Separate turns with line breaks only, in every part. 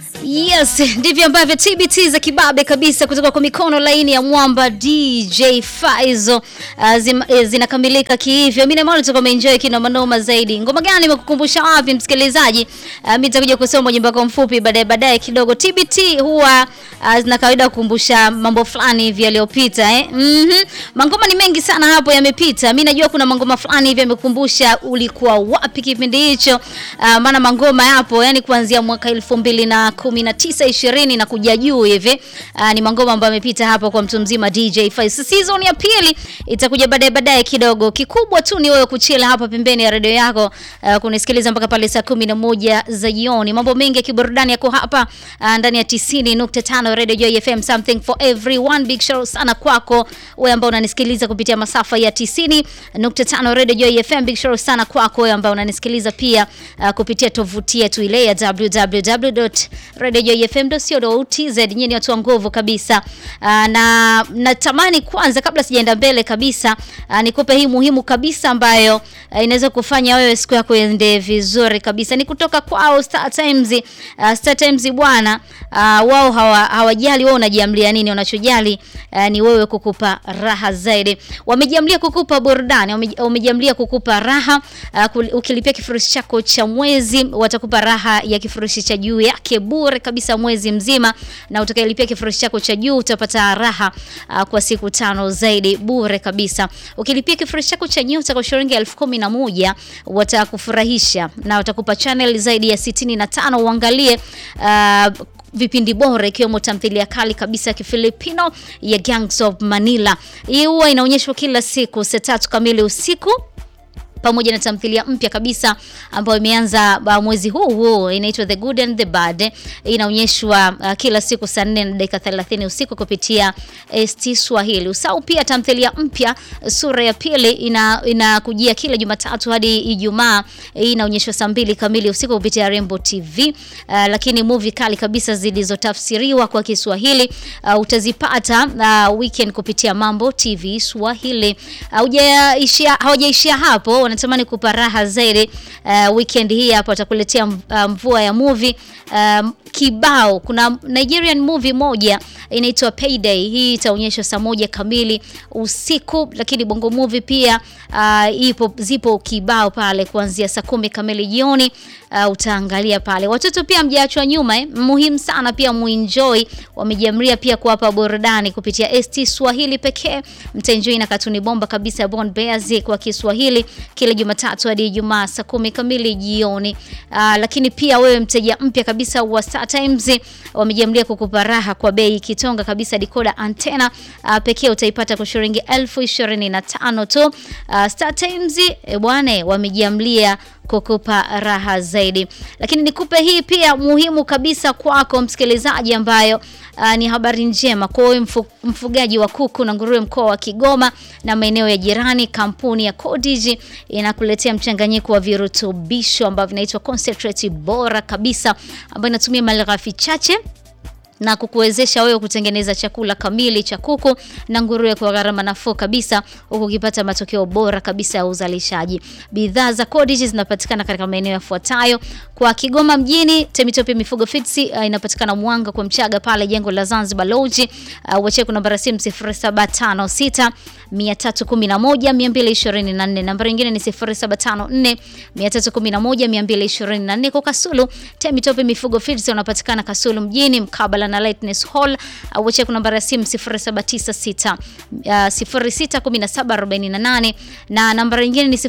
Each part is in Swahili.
Yes, ndivyo ambavyo TBT za kibabe kabisa kutoka kwa mikono laini ya mwamba DJ Faizo uh, zim, uh, zinakamilika kihivyo. Mimi naona tutakuwa umeenjoy kina manoma zaidi. Ngoma gani imekukumbusha wapi msikilizaji? Uh, mimi nitakuja kusoma ujumbe wako mfupi baadaye baadaye kidogo. TBT huwa uh, zina kawaida kukumbusha mambo fulani hivi yaliyopita eh. Mhm. Mangoma ni mengi sana hapo yamepita. Mimi najua kuna mangoma fulani hivi yamekukumbusha ulikuwa wapi kipindi hicho. Uh, maana mangoma yapo yani kuanzia mwaka 2019 20 na kuja juu hivi. Uh, ni mangoma ambayo yamepita hapo kwa mtu mzima DJ Faiz. Season ya pili itakuja baadaye baadaye kidogo. Kikubwa tu ni wewe kuchila hapa pembeni ya redio yako uh, kunisikiliza mpaka pale saa 11 za jioni. Mambo mengi ya kiburudani yako hapa uh, ndani ya 90.5 Radio Joy FM something for everyone. Big shout sana kwako wewe ambao unanisikiliza kupitia masafa ya 90.5 Radio Joy FM. Big shout sana kwako wewe ambao unanisikiliza pia uh, kupitia tovuti yetu ile ya www.radiojoyfm.co.tz. Nyinyi ni watu wa nguvu kabisa. Uh, na natamani kwanza kabla sijaenda mbele kabisa uh, nikupe hii muhimu kabisa ambayo uh, inaweza kufanya wewe siku yako iende vizuri kabisa. Ni kutoka kwao Star Times. Uh, Star Times bwana, uh, wao hawajali wewe unajiamlia nini, wanachojali uh, ni wewe kukupa raha zaidi. Wamejiamlia kukupa burudani, wamejiamlia kukupa raha. Uh, ukilipia kifurushi chako cha mwezi watakupa raha ya kifurushi cha juu yake bure kabisa mwezi mzima, na utakayelipia kifurushi chako cha juu utapata raha uh, kwa siku tano zaidi bure kabisa. Ukilipia kifurushi chako cha nyota kwa shilingi elfu kumi na moja watakufurahisha na watakupa channel zaidi ya sitini na tano uangalie uh, vipindi bora ikiwemo tamthilia kali kabisa ya Kifilipino ya Gangs of Manila. Hii huwa inaonyeshwa kila siku saa tatu kamili usiku pamoja na tamthilia mpya kabisa ambayo imeanza mwezi huu huu inaitwa The Good and the Bad. Inaonyeshwa uh, kila siku saa 4 na dakika 30 usiku kupitia ST Swahili. Usau pia tamthilia mpya sura ya pili ina inakujia kila Jumatatu hadi Ijumaa. Inaonyeshwa saa mbili kamili usiku kupitia Rainbow TV. Uh, lakini movie kali kabisa zilizotafsiriwa kwa Kiswahili uh, utazipata uh, weekend kupitia Mambo TV Swahili. Haujaishia uh, hawajaishia hapo wanatamani kupa raha zaidi. Uh, weekend hii hapa watakuletea mvua ya movie um, kibao. Kuna Nigerian movie moja inaitwa Payday. Hii itaonyeshwa saa moja kamili usiku, lakini Bongo movie pia uh, ipo zipo kibao pale kuanzia saa kumi kamili jioni. Uh, utaangalia pale. Watoto pia mjaachwa nyuma eh. Muhimu sana pia muenjoy. Wamejiamria pia kuwapa burudani kupitia ST Swahili pekee. Mtaenjoy na katuni bomba kabisa ya Bond Bears kwa Kiswahili kila Jumatatu hadi Ijumaa saa kumi kamili jioni. Uh, lakini pia wewe mteja mpya kabisa wa Star Times wamejiamlia kukupa raha kwa bei kitonga kabisa. Decoder antena uh, pekee utaipata kwa shilingi elfu ishirini na tano tu. Uh, Star Times e bwana, wamejiamlia kukupa raha zaidi. Lakini nikupe hii pia muhimu kabisa kwako msikilizaji, ambayo uh, ni habari njema kwa wewe mfu, mfugaji wa kuku na nguruwe mkoa wa Kigoma na maeneo ya jirani. Kampuni ya Codigi inakuletea mchanganyiko wa virutubisho ambavyo vinaitwa concentrate bora kabisa, ambayo inatumia malighafi chache na kukuwezesha wewe kutengeneza chakula kamili cha kuku na nguruwe kwa gharama nafuu kabisa, huku ukipata matokeo bora kabisa ya uzalishaji. Bidhaa za Codigi zinapatikana katika maeneo yafuatayo: kwa Kigoma mjini, Temitope Mifugo Feeds uh, inapatikana Mwanga kwa Mchaga pale jengo la Zanzibar Lodge. Uh, wache kuna namba simu 0756 311 224, namba nyingine ni 0754 311 224. Kwa Kasulu, Temitope Mifugo Feeds wanapatikana Kasulu mjini mkabala na Lightness Hall au wacha kuna namba ya simu 0796 061748 na namba nyingine ni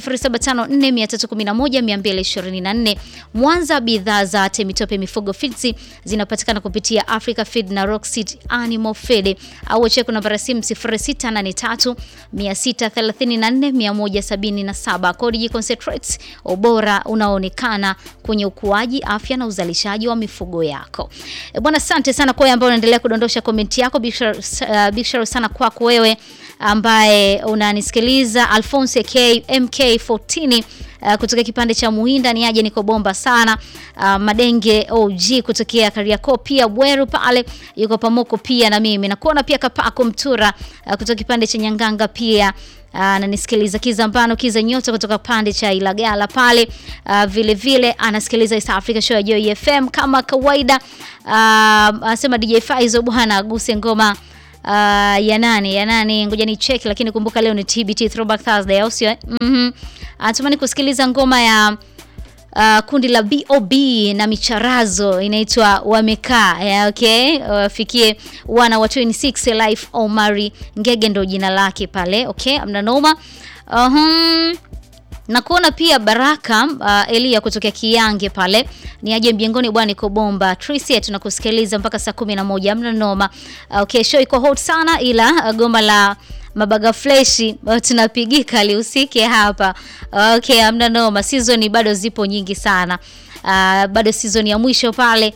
0754311224. Mwanza, bidhaa za Temitope Mifugo Feeds zinapatikana kupitia Africa Feed na Rockseed Animal Feed au wacha kuna namba ya simu 0683 634 177. Codigi Concentrates, ubora unaoonekana kwenye ukuaji, afya na uzalishaji wa mifugo yako. E bwana, asante sana kwa ambao unaendelea kudondosha komenti yako. Big shout uh, sana kwako wewe ambaye unanisikiliza Alphonse K MK14 Uh, kutoka kipande cha Muhinda ni aje, niko bomba sana. Uh, Madenge OG kutokea Kariakoo, pia Bweru pale yuko pamoko pia na mimi nakuona pia Kapako Mtura uh, kutoka kipande cha Nyanganga pia ananisikiliza uh, Kizambano Kiza Nyota kutoka pande cha Ilagala pale uh, vile vile anasikiliza East Africa Show ya Joy FM kama kawaida. Uh, anasema DJ Faizo bwana aguse ngoma Uh, ya nani ya nani, ngoja ni check, lakini kumbuka leo ni TBT Throwback Thursday, au sio? Mhm, anatamani kusikiliza ngoma ya uh, kundi la BOB na micharazo inaitwa wamekaa. Yeah, okay, wafikie uh, wana wa 26 Life Omari Ngege ndo jina lake pale. Okay, amna noma. Uhum. Na kuona pia Baraka uh, Elia kutokea Kiyange pale ni aje mjengoni bwana, iko bomba. Tricia tunakusikiliza mpaka saa kumi na moja amna noma. Uh, okay, show iko hot sana, ila uh, goma la mabaga fleshi uh, tunapigika lihusike hapa. Uh, okay, amna noma. Season bado zipo nyingi sana. Uh, bado season ya mwisho pale.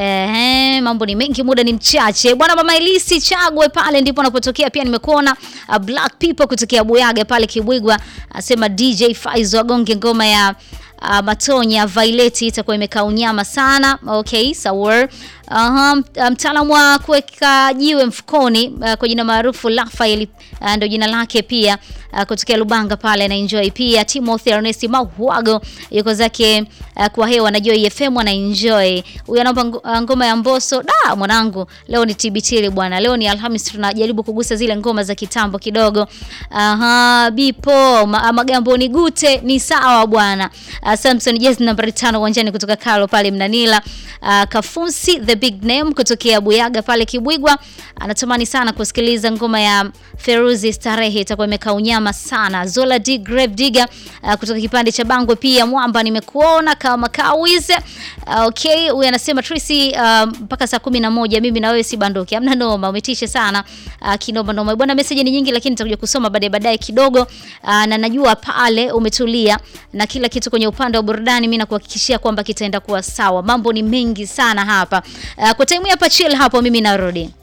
Eh, mambo ni mengi, muda ni mchache bwana. Mama Elisi Chagwe pale ndipo anapotokea. Pia nimekuona uh, Black People kutokea Buyaga pale Kibwigwa, asema DJ Faizo agonge ngoma ya uh, Matonya Violet itakuwa imekaa unyama sana. Okay, sawa. Aha, mtaalamu wa kuweka jiwe mfukoni uh, kwa jina maarufu Rafael uh, ndio jina lake pia uh, kutokea Lubanga pale na enjoy pia. Timothy Ernest Mahuago yuko zake uh, kwa hewa na Joy FM na enjoy. Huyu anaomba ngoma ya Mbosso. Da mwanangu, leo ni TBT bwana. Leo ni Alhamis tunajaribu kugusa zile ngoma za kitambo kidogo. Aha, Bipo ma, Magambo ni gute ni sawa bwana. Uh, Samson Jazz nambari 5 uwanjani kutoka Kalo pale Mnanila. Uh, Kafunsi the big name kutokea Buyaga pale Kibwigwa anatamani sana kusikiliza ngoma ya Feruzi Starehe, itakuwa imekaa unyama sana. Zola D Grave Digger uh, kutoka kipande cha Bangwe pia Mwamba nimekuona kama kawize. Uh, okay, huyu anasema Tracy mpaka uh, saa kumi na moja mimi na wewe si bandoki. Hamna noma, umetisha sana. Uh, kinoma noma. Bwana message ni nyingi lakini nitakuja kusoma baadaye baadaye kidogo. Uh, na najua pale umetulia na kila kitu kwenye upande wa burudani mimi nakuhakikishia kwamba kitaenda kuwa sawa. Mambo ni mengi sana hapa. Uh, kwa time hapa chill hapo mimi narudi.